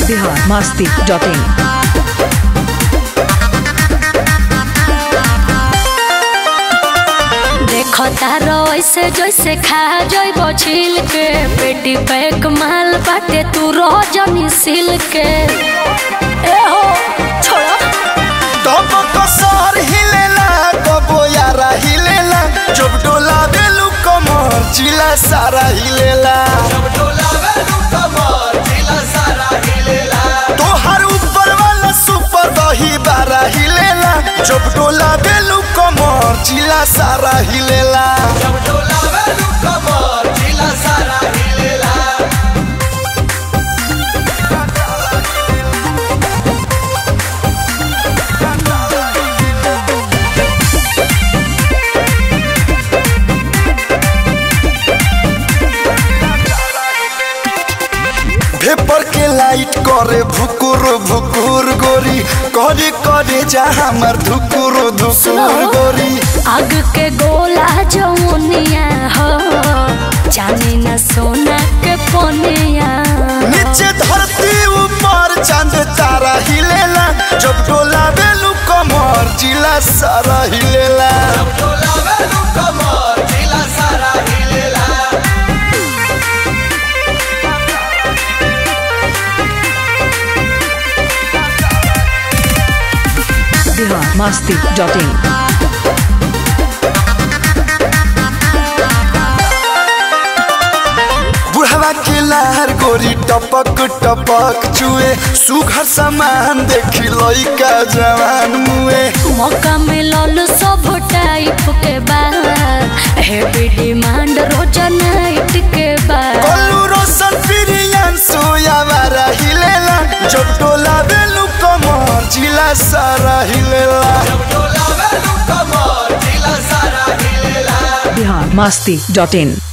Bihar Masti dot in देखो तारो ऐसे जैसे खा जइब छिल के पेटी पैक माल बाटे तू रोजनी सिल के ए हो छोड़ो तब कसर हिलेला कबो यारा हिलेला जब डोला बेलू कमर जिला सारा हिलेला तोहर ऊपर वाला सुपर दही बारा हिलेला जब डोला बेलू कमर जिला सारा हिलेला पेपर के लाइट करे भुकुर भुकुर गोरी करे करे जा हमर धुकुर धुकुर गोरी आग के गोला जमुनिया हो जाने न सोना के पोनिया नीचे धरती ऊपर चांद तारा हिलेला जब डोला बेलू कमर जिला सारा हिलेला बिहार मस्ती डॉट इन बुढ़वा के लार गोरी टपक टपक चुए सुघर सामान देखी लइका जवान मुए मौका मिलल सब टाइप के बाद हेवी डिमांड रोज नाइट के बाद कल्लू रोशन प्रियन सोयावारा हिलेला जब डोला बेलू कमर जिला सारा हिलेला बिहार मस्ती डॉट इन